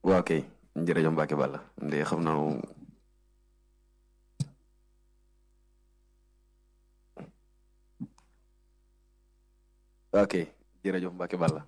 waa kay jërëjëf Mbacke Balla nde xam naa waa kay jërëjëf Mbacke Balla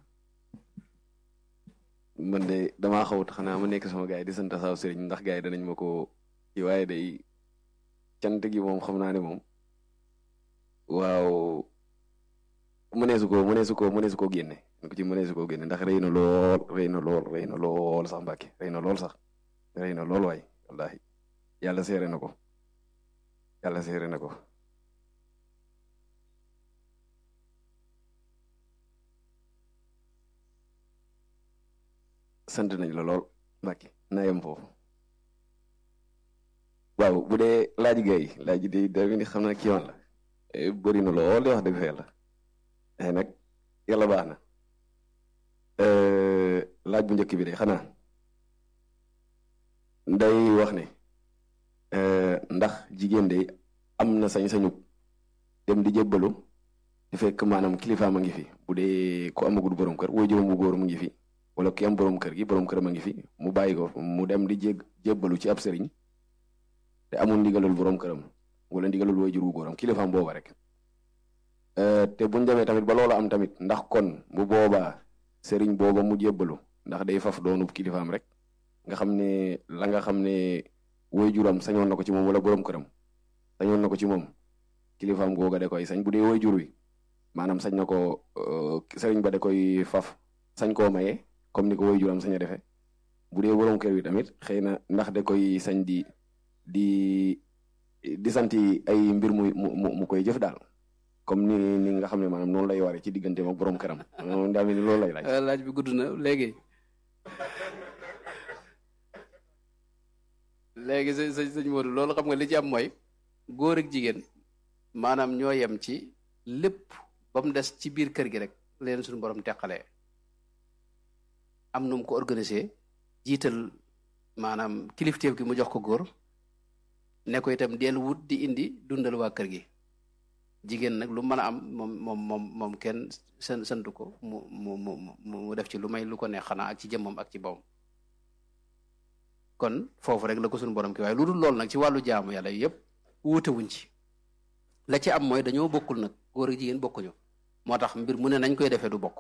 man de damaa xawut xanaa ma nekk sama gars yi di sant saaw sëriñ ndax gars yi danañ ma ko ci waaye day cant gi moom xam naa ne moom waaw mëneesu ko mëneesu ko mëneesu koo génne ko ci mëneesu koo génne ndax rëy na lool rëy na lool rëy na lool sax Mbàkke rëy na lool sax rëy na lool waay wallahi yàlla seere na ko yàlla seere na ko sant nañ la lool Mbàkke naa yem foofu waaw bu dee laaj gay laaj de da ni xam naa kiiwaan la bëri na lool di wax dëgg fa yàlla ay nag yàlla baax na laaj bu njëkk bi de xanaa day wax ne ndax jigéen de am na sañ-sañu dem di jébbalu di fekk maanaam kilifaam a ngi fi bu dee ko amagul borom kër woo juróom bu góor mu ngi fi wala ki am borom kër gi borom këram a ngi fi mu bàyyi ko mu dem di jég jébbalu ci ab sëriñ te amul ndigalul borom këram wala ndigalul way jur wu góoram kilifaam booba rek te buñ demee tamit ba loolu am tamit ndax kon bu boobaa sëriñ booba mu jébbalu ndax day faf doonub kilifaam rek nga xam ne la nga xam ne way juram sañoon na ko ci moom wala borom këram sañoon na ko ci moom kilifaam googa da koy sañ bu dee way jur wi maanaam sañ na ko sëriñ ba da koy faf sañ koo maye comme ni ko way juram sañ a defee bu dee borom kër wi tamit xëy na ndax da koy sañ di di di santi ay mbir mu mu mu koy jëf daal comme ni ni nga xam ne maanaam noonu lay waree ci diggante ak borom këram daa mel ni loolu lay laaj. laaj bi gudd na léegi léegi sëñ sëñ sëñ Modou loolu xam nga li ci am mooy góor ak jigéen maanaam ñoo yem ci lépp ba mu des ci biir kër gi rek leen suñu borom teqalee am nu mu ko organisé jiital maanaam kilifteef gi mu jox ko góor. ne ko itam del wut di indi dundal waa kër gi jigéen nag lu mën a am moom moom moom moom kenn sën santu ko mu mu mu mu def ci lu may lu ko neex xanaa ak ci jëmmam ak ci bawam kon foofu rek la ko suñu borom ki waaye lu dul loolu nag ci wàllu jaamu yàlla yëpp wuute wuñ ci la ci am mooy dañoo bokkul nag góor ak jigéen bokkuñu moo tax mbir mu ne nañ koy defee du bokk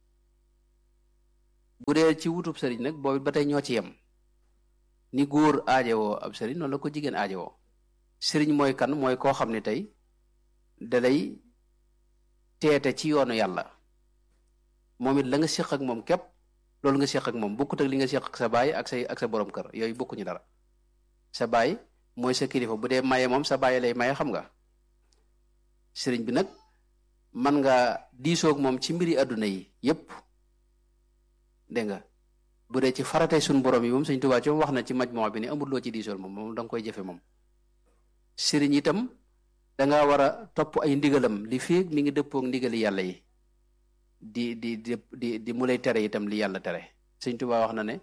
bu dee ci wutub sëriñ nag boobu ba tey ñoo ci yem ni góor aajowoo ab sëriñ noonu la ko jigéen aajowoo sëriñ mooy kan mooy koo xam ne tey dalay teete ci yoonu yàlla moom it la nga séq ak moom képp loolu nga séq ak moom bokkut ak li nga séq ak sa baay ak say ak sa borom kër yooyu bokkuñu dara sa baay mooy sa kilifa bu dee maye moom sa baay lay maye xam nga sëriñ bi nag man nga diisoog moom ci mbiri àdduna yi yépp dégg nga bu dee ci faratee suñu borom yi moom Sëñ Tuubaa ci moom wax na ci majmoo bi ne amul loo ci diisool moom moom da nga koy jëfe moom sëriñ itam danga war a topp ay ndigalam li fii mi ngi dëppoog ndigali yàlla yi di di di di di mu lay tere itam li yàlla tere Sëñ Tuubaa wax na ne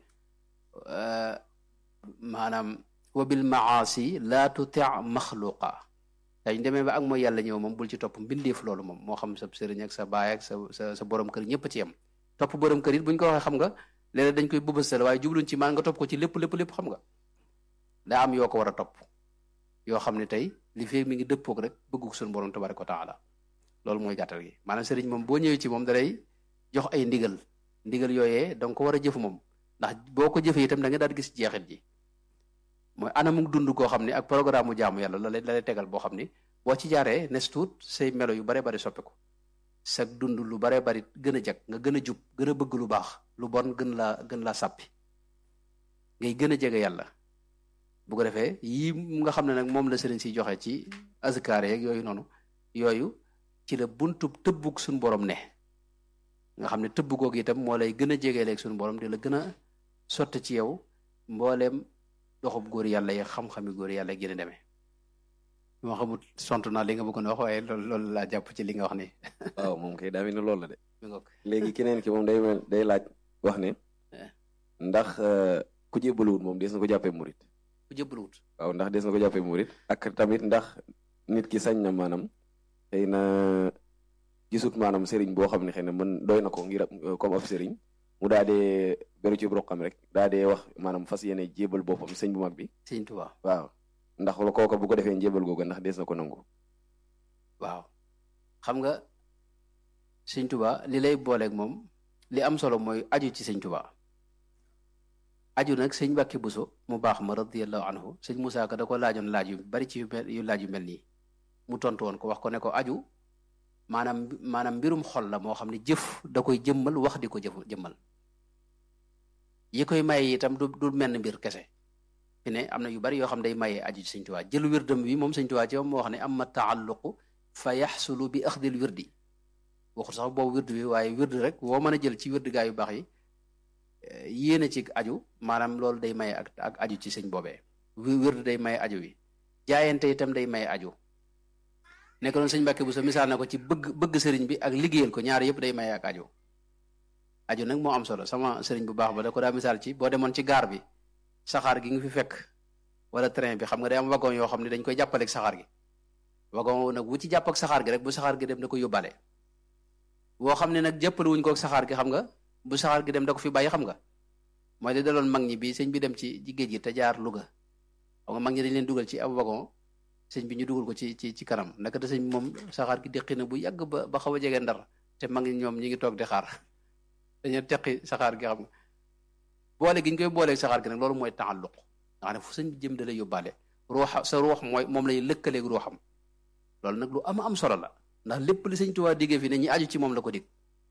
maanaam wa bil maasi laa tuti maxluqa dañ demee ba ak mooy yàlla ñëw moom bul ci topp mbindeef loolu moom moo xam sa sëriñ ak sa baay ak sa sa sa borom kër ñëpp ci yem topp borom kër it buñ ko waxee xam nga léeg-léeg dañ koy bëbësal waaye jubluñ ci maan nga topp ko ci lépp lépp lépp xam nga daa am yoo ko war a topp yoo xam ne tey li fee mi ngi dëppoog rek bëggu suñu borom tabaraka wa taala loolu mooy gàttal gi maanaam sëriñ moom boo ñëwee ci moom dalay jox ay ndigal ndigal yooyee danga ko war a jëf moom ndax boo ko jëfee itam da nga daal gis jeexit ji mooy anamuk dund koo xam ne ak programme mu jaamu yàlla la lay la lay tegal boo xam ni boo ci jaaree nes tuut say melo yu bare bari soppi ko sa dund lu bare bari gën a jag nga gën a jub gën a bëgg lu baax lu bon gën laa gën laa sàppi ngay gën a jege yàlla bu ko defee yii nga xam ne nag moom la sëriñ si joxe ci azkaar yeeg yooyu noonu yooyu ci la buntub tëbbug suñu borom ne nga xam ne tëbb googu itam moo lay gën a jegeeleeg suñu borom di la gën a sotti ci yow mbooleem doxub góor yàlla yi xam-xami góor yàlla gën a demee moo xamul sont naa li nga bëggoon wax waaye loolu loolu laa jàpp ci li nga wax ni waaw moom kay daa mel ni loolu la de mi ngoog léegi keneen ki moom day mel day laaj wax ne ndax ku jébbaluwut moom des na ko jàppee murit ku jëbbaluwut waaw ndax des na ko jàppee murit ak tamit ndax nit ki sañ na maanaam xëy na gisut maanaam sëriñ boo xam ne xëy na mën doy na ko ngir comme ab sëriñ mu daal di beru ci roqam rek daa dee wax maanaam fas yéene jébal boppam sëñ bu mag bi sëñ Tuubaa waaw ndax la kooka bu ko defee njébal googu ndax dees na ko nangu waaw xam nga sëñ Tuubaa li lay booleeg moom li am solo mooy aju ci sëñ Tuubaa aju nag sëñ Mbàkke Buso mu baax ma radiyallahu anhu sëñ Musaa Ka da ko laajoon laaj yu bari ci yu mel yu laaj yu mel nii mu tontu woon ko wax ko ne ko aju maanaam maanaam mbirum xol la moo xam ne jëf da koy jëmmal wax di ko jëf jëmmal yi koy maye itam du du menn mbir kese fi ne am na yu bari yoo xam day maye aju ci sëñ Tuubaa jël wirdam wi moom sëñ Tuubaa ci moom moo wax ne amma taalluqu fa yaxsulu bi axdil wirdi waxul sax boobu wird bi waaye wird rek woo mën a jël ci wird gaa yu baax yi yéene ci aju maanaam loolu day maye ak ak aju ci sëñ boobee wird day maye aju wi jaayante itam day maye aju nekk noonu sëñ Mbàkke bu sa misaal na ko ci bëgg bëgg sëriñ bi ak liggéeyal ko ñaar yëpp day maye ak aju aju nag moo am solo sama sëriñ bu baax ba da ko daa misaal ci boo demoon ci gaar bi saxaar gi nga fi fekk wala train bi xam nga day am wagon yoo xam ne dañ koy jàppaleeg saxaar gi wagon nag bu ci jàpp ak saxaar gi rek bu saxaar gi dem da ko yóbbaale boo xam ne nag jàppale wuñ ko ak saxaar gi xam nga bu saxaar gi dem da ko fi bàyyi xam nga mooy li daloon mag ñi bi sëñ bi dem ci géej gi te jaar Louga xam nga mag ñi dañ leen dugal ci ab wagon sëñ bi ñu dugal ko ci ci ci kanam naka te sëñ bi moom saxaar gi deqi na bu yàgg ba ba xaw a jege ndar te mag ñi ñoom ñi ngi toog di xaar dañu teqi saxaar gi xam nga boole gi ñu koy booleeg saxaar gi nag loolu mooy taalluq nga xam ne fu sëñ bi jëm da lay yóbbaale ruuxa sa ruux mooy moom lay lëkkaleeg ruuxam loolu nag lu am am solo la ndax lépp li sëñ Tuubaa diggee fi ne ñi aju ci moom la ko dig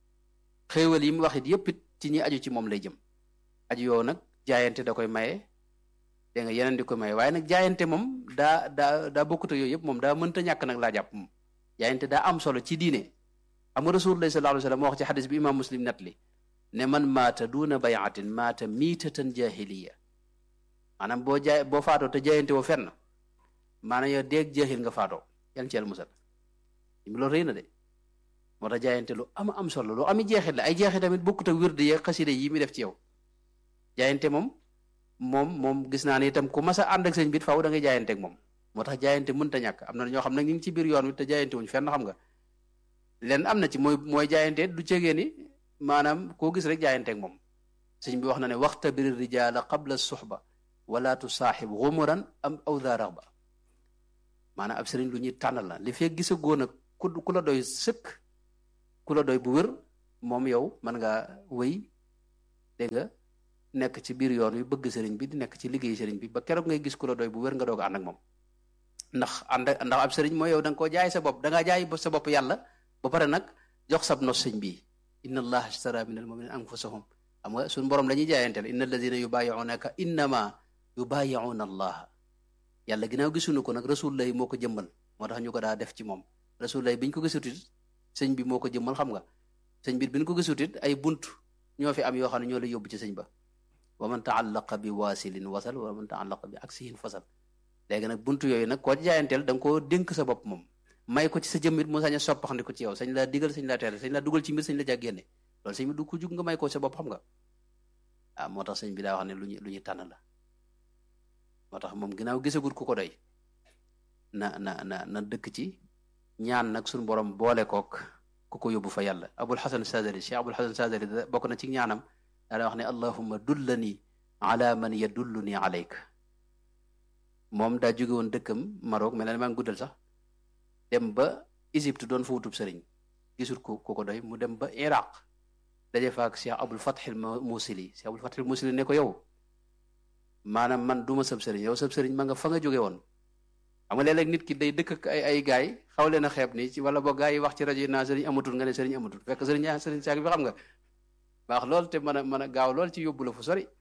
xéewal yi mu wax it yëpp it ci ñi aju ci moom lay jëm aju yow nag jaayante da koy maye dégg nga yeneen di koy maye waaye nag jaayante moom daa daa daa bokkut ak yooyu yëpp moom daa mënta ñàkk nag laa jàpp moom jaayante daa am solo ci diine xam nga rasulullah sallallahu alayhi wa sallam moo wax ci xadis bi imam muslim net li ne man maata duuna bayatin maata miitatan jahiliya maanaam boo jaay boo faatoo te jaayante woo fenn maanaam yow deeg jaahil nga faatoo yàlla ci yàlla musal loolu rëy na de moo tax jaayante lu ama am solo lu ami jeexit la ay jeexit tamit bokkut ak wird yeeg xaside yi mi def ci yow jaayante moom moom moom gis naa ne itam ku mas a ànd ak sëñ bi faaw da ngay jaayante ak moom moo tax jaayante mënta ñàkk am na ñoo xam ne ñu ngi ci biir yoon wi te jaayante wuñ fenn xam nga leen am na ci mooy mooy jaayante du cegee ni maanaam koo gis rek jaayante ak moom sëñ bi wax na ne waxta bir rijaala qabla suxba wala tusaaxib xumuran am aw daa raxba maanaam ab sëriñ lu ñuy tànnal la li fekk gisa góon ak ku ku la doy sëkk ku la doy bu wér moom yow mën ngaa wéy dégg nga nekk ci biir yoon wi bëgg sëriñ bi di nekk ci liggéey sëriñ bi ba keroog ngay gis ku la doy bu wér nga doog a ànd ak moom ndax ànd ndax ab sëriñ mooy yow da nga koo jaay sa bopp da ngaa jaay sa bopp yàlla ba pare nag jox sab nos sëñ bi inna allaha ashtara min al muminina anfusahum xam nga suñu borom la ñuy jaayanteel inna alladina yubayiunaka innama yubayiuna allaha yàlla ginnaaw gisuñu ko nag rasulullah moo ko jëmmal moo tax ñu ko daa def ci moom rasulullah biñ ko gisutit sëñ bi moo ko jëmmal xam nga sëñ bi biñ ko gisutit ay bunt ñoo fi am yoo xam ne ñoo lay yóbbu ci sëñ ba wa man taallaqa bi waasilin wasal wa man taallaqa bi aksihin fasal léegi nag buntu yooyu nag koo jaayanteel da nga koo dénk sa bopp moom may ko ci sa jëmmit mu sañ a soppaxandi ko ci yow sañ laa digal sañ laa tere sañ laa dugal ci mbir sañ la jàg génne loolu sëñ bi du ko jug nga may ko sa bopp xam nga ah moo tax sëñ bi daa wax ne lu ñu lu ñu tànn la moo tax moom ginnaaw gisagut ku ko doy na na na na dëkk ci ñaan nag suñu borom boole kook ku ko yóbbu fa yàlla abul xasan sadali cheikh abul xasan sadali bokk na ci ñaanam daa wax ne allahumma dullani ala man yadulluni alayka moom daa jóge woon dëkkam Maroc mel na maa ngi guddal sax dem ba Égypte doon fa wutub sëriñ gisul ku ku ko doy mu dem ba Iraq daje fa ak cheikh abul fathil musili cheikh abul fathil musili ne ko yow maanaam man du ma sab sëriñ yow sab sëriñ ma nga fa nga jóge woon xam nga léeg-léeg nit ki day dëkk ak ay ay gaay xaw leen a xeeb nii ci wala boo gaay yi wax ci rajo yi naa sëriñ amatul nga ne sëriñ amatul fekk sëriñ yaa sëriñ saak bi xam nga baax lool te mën a mën a gaaw lool ci yóbbu la fu sori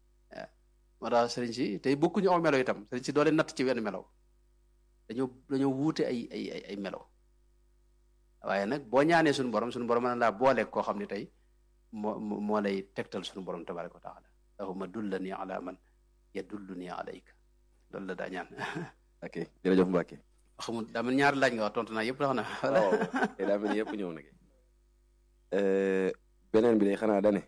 moo tax sëriñ si tey bokkuñu aw melo itam sëriñ si doole natt ci wenn melo dañoo dañoo wuute ay ay ay ay melo waaye nag boo ñaanee suñu borom suñu borom mën na laa booleeg koo xam ne tey moo moo lay tegtal suñu borom tabaraka wa taala allahumma dullani ala man yadulluni alayka loolu la daa ñaan ok jërëjëf Mbacke xamul daa mel ñaari laaj nga wax tontu naa yëpp tax na waaw te daa mel ni yëpp ñëw na beneen bi day xanaa dane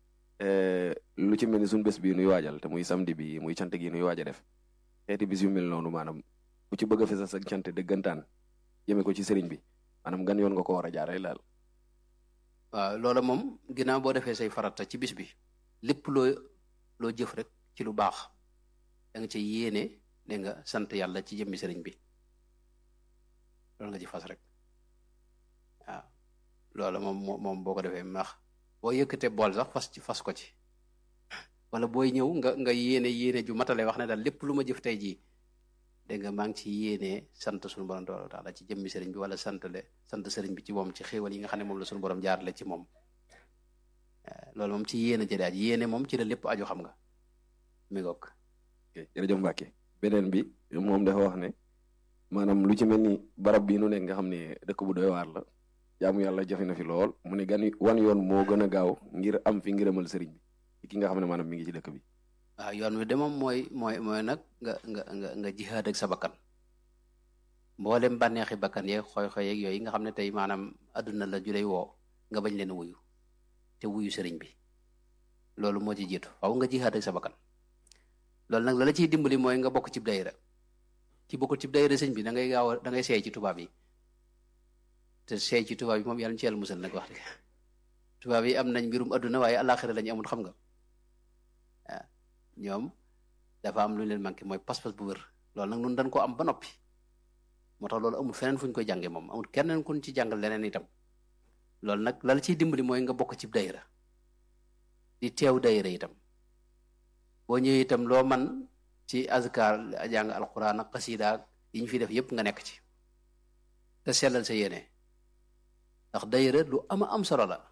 lu ci mel ni suñu bés bii nuy waajal te muy samedi bi muy cant gi nuy waaj a def xeeti bis yu mel noonu maanaam ku ci bëgg a fesal sa cant dëggantaan jëme ko ci sëriñ bi maanaam gan yoon nga ko war a jaaree laal waaw loola moom ginnaaw boo defee say farata ci bis bi lépp loo loo jëf rek ci lu baax da nga ci yéene dégg nga sant yàlla ci jëmmi sëriñ bi loolu nga ci fas rek waaw loolu moom moom boo ko defee max boo yëkkatee bool sax fas ci fas ko ci wala booy ñëw nga nga yéene yéene ju matale wax ne daal lépp lu ma jëf tey jii dégg nga maa ngi ci yéene sant suñu borom tabaaraka taala ci jëmmi sëriñ bi wala sant le sant sëriñ bi ci moom ci xéewal yi nga xam ne moom la suñu borom jaarale ci moom loolu moom ci yéene ci daal yéene moom ci la lépp aju xam nga mi ngoog jërëjëf Mbacke beneen bi moom dafa wax ne maanaam lu ci mel ni barab bii nu nekk nga xam ne dëkk bu doy waar la jaamu yàlla jafe na fi lool mu ne gan wan yoon moo gën a gaaw ngir am fi ngërëmal sëriñ bi ki nga xam ne maanaam mi ngi ci dëkk bi waaw yoon wi de moom mooy mooy mooy nag nga nga nga nga jihaad ak sa bakkan mboolem bànneexi bakkan yeeg xooy-xooy yeeg yooyu nga xam ne tey maanaam adduna la ju lay woo nga bañ leen wuyu te wuyu sëriñ bi loolu moo ci jiitu faw nga jihaad ak sa bakkan loolu nag la la ciy dimbali mooy nga bokk cib dayra ki bokkul cib dayra sëñ bi da ngay gaaw a da ngay seey ci tubaab yi te seey ci tubaab yi moom yàlla ci yàlla musal nag wax dëgg tubaab yi am nañ mbirum adduna waaye alaxira lañu amul xam nga waaw ñoom dafa am lu leen manqué mooy pas-pas bu wër loolu nag nun dañ ko am ba noppi moo tax loolu amul feneen fu ñu koy jànge moom amul keneen kuñ ci jàngal leneen itam loolu nag la la ciy dimbali mooy nga bokk cib dayra di teew dayra itam boo ñëwee itam loo man ci azkar jàng alquran ak xasida yi ñu fi def yépp nga nekk ci te sellal sa yéene ndax dayra lu ama am solo la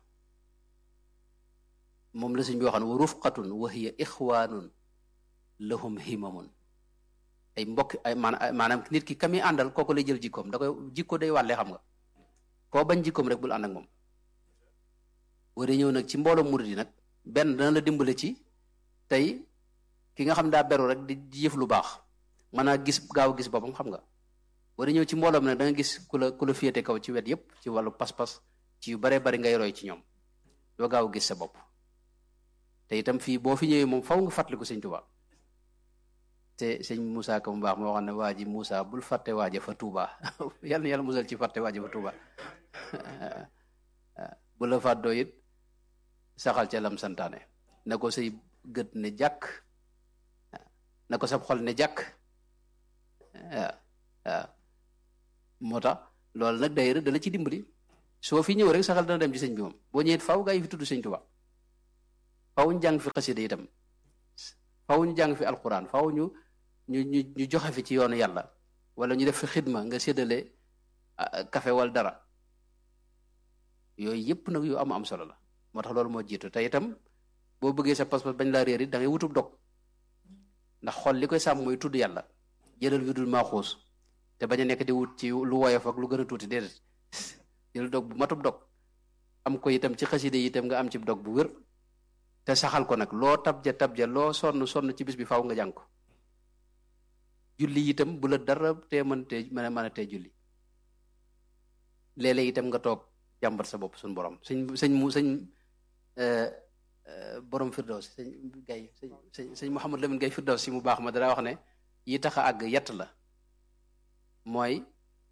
moom la suñ bi waxoon wa rufqatun wa hiya ixwaanun lahum himamun ay mbokk ay maanaam nit ki kami àndal kooku lay jël jikkoom da koy jikko day wàlle xam nga koo bañ jikkoom rek bul ànd ak moom wara ñëw nag ci mbooloo murid yi nag benn dana la dimbale ci tey ki nga xam daa beru rek di jëf lu baax mën a gis gaaw gis boppam xam nga war a ñëw ci mbooloo mi nag da nga gis ku la ku la féete kaw ci wet yépp ci wàllu pas-pas ci yu baree bari ngay roy ci ñoom doo gaaw gis sa bopp te itam fii boo fi ñëwee moom faw nga fàttaliku sëñ Tuubaa te sëñ Moussa Ka mu baax moo xam ne waa ji Moussa bul fàtte waaja fa Tuubaa yàlla na yàlla musal ci fàtte waaja fa Tuubaa bu la fàddoo it saxal ca lam santaane na ko say gët ne jàkk na ko sab xol ne jàkk waaw waaw moo tax loolu nag dayra dala ci dimbali soo fi ñëw rek saxal dana dem ci sëñ bi moom boo ñëwee faw gaa yi fi tudd sëñ Tuubaa faw ñu jàng fi xasida itam faw ñu jàng fi alquran faw ñu ñu ñu ñu joxe fi ci yoonu yàlla wala ñu def fi xidma nga séddale café wala dara yooyu yëpp nag yu am am solo la moo tax loolu moo jiitu te itam boo bëggee sa pas-pas bañ laa réer it da ngay wutub dog ndax xol li koy sàmm mooy tudd yàlla jëlal wi dul maaxuus te bañ a nekk di wut ci lu woyof ak lu gën a tuuti déedéet jël dog bu matub dog am ko itam ci xaside yi itam nga am ci dog bu wér te saxal ko nag loo tabja tabja loo sonn sonn ci bis bi faaw nga jàng ko julli itam bu la dara tee mën tee mën a mën a tee julli léeg-léeg itam nga toog jàmbat sa bopp suñu borom sëñ sëñ mu sëñ borom firdaws sëñ gay sëñ sëñ Mouhamad Lamine gay firdaws si mu baax ma dara wax ne yi tax a àgg yett la mooy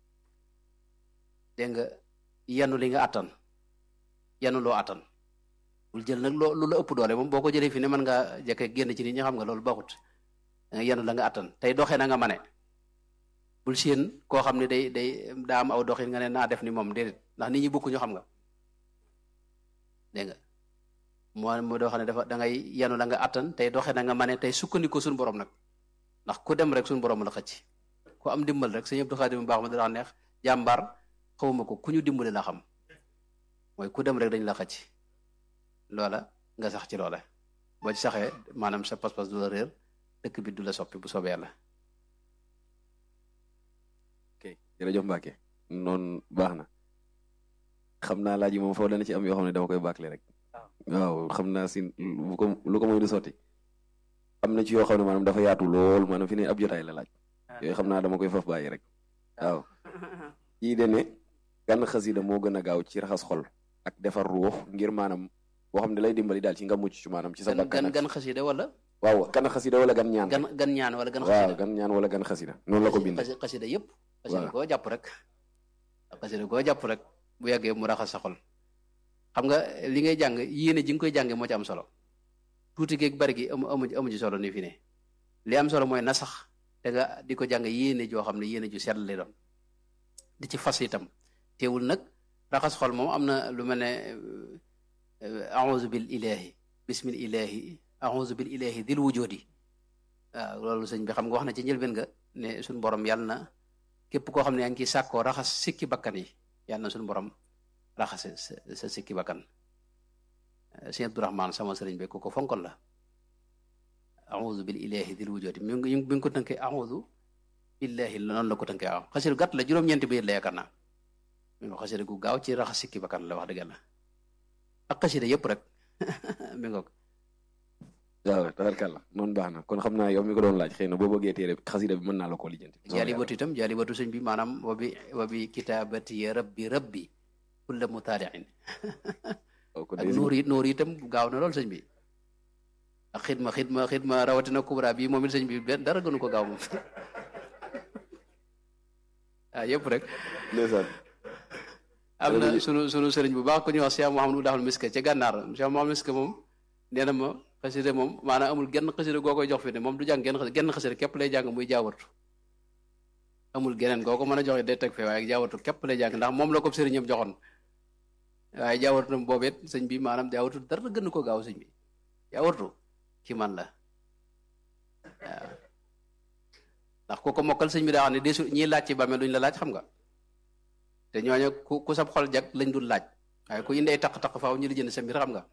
dégg nga yanu li nga attan yanu loo attan bul jël nag loo lu la ëpp doole moom boo ko jëlee fi ne mën ngaa jekke génn ci nit ñi xam nga loolu baaxut da nga yanu la nga attan tey doxee na nga mane bul séen koo xam ne day day daa am aw doxin nga ne naa def ni moom déedéet ndax nit ñi bokkuñu xam nga dégg nga moo moo doo xam ne dafa da ngay yanu la nga attan tey doxee na nga mane tey sukkandiku suñu borom nag ndax ku dem rek suñu borom la xëcc ku am dimbal rek sëñ Abdou Khadim mu baax ma dara neex jàmbaar xawma ko ku ñu dimbali la xam mooy ku dem rek dañ la xëcc loola nga sax ci loola boo ci saxee maanaam sa pas-pas du la réer dëkk bi du la soppi bu soobee yàlla ok jërëjëf Mbacke noonu baax na xam naa laaj yi moom foofu dana ci am yoo xam ne dama koy bàkkle rek waaw xam naa si lu ko lu ko mooy du sotti am na ci yoo xam ne maanaam dafa yaatu lool maanaam fi ne ab jotaay la laaj yooyu xam naa dama koy faf bàyyi rek waaw yii de ne gan xasida moo gën a gaaw ci raxas xol ak defar ruux ngir maanaam boo xam ne lay dimbali daal ci nga mucc ci maanaam ci sa bakkan gan gan xasida wala waaw gan xasida wala gan ñaan gan gan ñaan wala gan waaw xasida gan ñaan wala gan xasida noonu la ko bindee xasi xasida yëpp xasida Voilà. koo jàpp rek xasida koo jàpp rek bu yàggee mu raxas sa xol xam nga li ngay jàng yéene ji nga koy jànge moo ci am solo tuuti geeg bari gi amu amu amu ci solo ni fi ne li am solo mooy na sax te nga di ko jàng yéene joo xam ne yéene ju sell lay doon di ci fas itam teewul nag raxas xol moom am na lu mel ne auzu bil ilahi bismil ilahi auzu bil ilahi dil wujudi waaw loolu sëñ bi xam nga wax na ci njëlbeen nga ne suñu borom yàlla na képp koo xam ne yaa ngi ciy sàkkoo raxas sikki bakkan yi yàlla na suñu borom raxase sa sa sikki bakkan sëñ Abdourahman sama sëriñ bi ku ko fonkoon la auzu bil ilahi dil wujudi mi ngi mi ngi ko tënkee auzu billahi noonu la ko tënkee waaw xasir gàtt la juróom-ñeenti bayit la yaakaar naa mi ngi xasida gu gaaw ci raxas sikki bakkan la wax dëgg yàlla ak xasida yëpp rek mi ngoog waaw tabarkàlla noonu baax na kon xam naa yow mi ko doon laaj xëy na boo bëggee téere xasida bi mën naa la koo lijjanti jaalibatu itam jaalibatu sëñ bi maanaam wa bi wa bi kitaabati rabbi rabbi kulla mutaaliin ak nuur yi nuur yi itam gaaw na lool sëñ bi ak xidma xidma xidma rawatina kubra bi moom it sëñ bi benn dara gënu ko gaaw moom ah yëpp rek ndeysaan am na sunu sunu sëriñ bu baax ku ñuy wax Cheikh Mouhamadou Daxal Miske ca gànnaar Cheikh Mouhamadou Miske moom nee na ma xasida moom maanaam amul genn xasida goo koy jox fi ne moom du jàng genn xasida genn xasida képp lay jàng muy jaawartu amul geneen goo ko mën a joxe day teg fee waaye jaawartu képp lay jàng ndax moom la ko sëriñam joxoon waaye jaawartu nam boobet sëñ bi maanaam jaawartu dara gën ko gaaw sëñ bi jaawartu ki man la waaw ndax ku ko mokkal sëñ bi daa xam ne desu ñiy laaj ci bàmmeel duñ la laaj xam nga te ñooñu ku ku sab xol jag lañ dul laaj waaye ku indi ay taq-taq faaw ñu li jënd sa mbir xam nga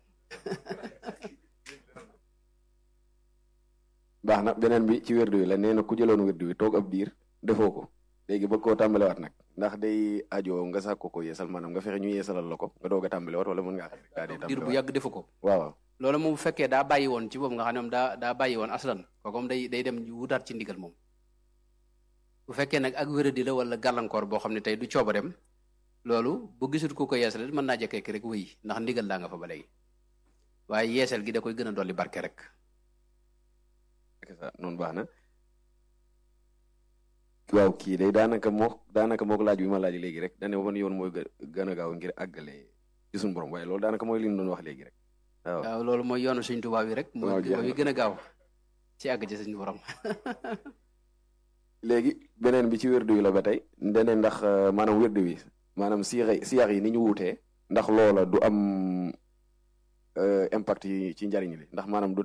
baax na beneen bi ci wérdu wi la nee na ku jëloon wérdu wi toog ab diir defoo ko léegi bëgg koo tàmbalewaat nag ndax day ajo nga sax ko ko yeesal maanaam nga fexe ñu yeesalal la ko nga doog a tàmbalewaat wala mën ngaa xam daa dee diir bu yàgg defu ko waaw loolu moom bu fekkee daa bàyyi woon ci boobu nga xam ne moom daa daa bàyyi woon aslan kooku moom day day dem wutaat ci ndigal moom bu fekkee nag ak wéradi la wala gàllankoor boo xam ne tey du coobareem loolu bu gisul ku ko yeesal mën naa jekkee rek wéy ndax ndigal daa nga fa ba léegi waaye yeesal gi da koy gën a dolli barke rek noonu baax na waaw kii day daanaka moo daanaka mook laaj bi ma laaj léegi rek dane wan yoon mooy gën a gaaw ngir àggale ci suñu borom waaye loolu daanaka mooy li ñu doon wax léegi rek waaw waaw loolu mooy yoonu suñ tubaab yi rek mooy mooy gën a gaaw ci àgg ci suñu borom léegi beneen bi ci wérdu wi la ba tey ndene ndax maanaam wérdu wi maanaam siyax siyax yi ni ñu wuutee ndax loola du am impact yi ci njariñ li ndax maanaam du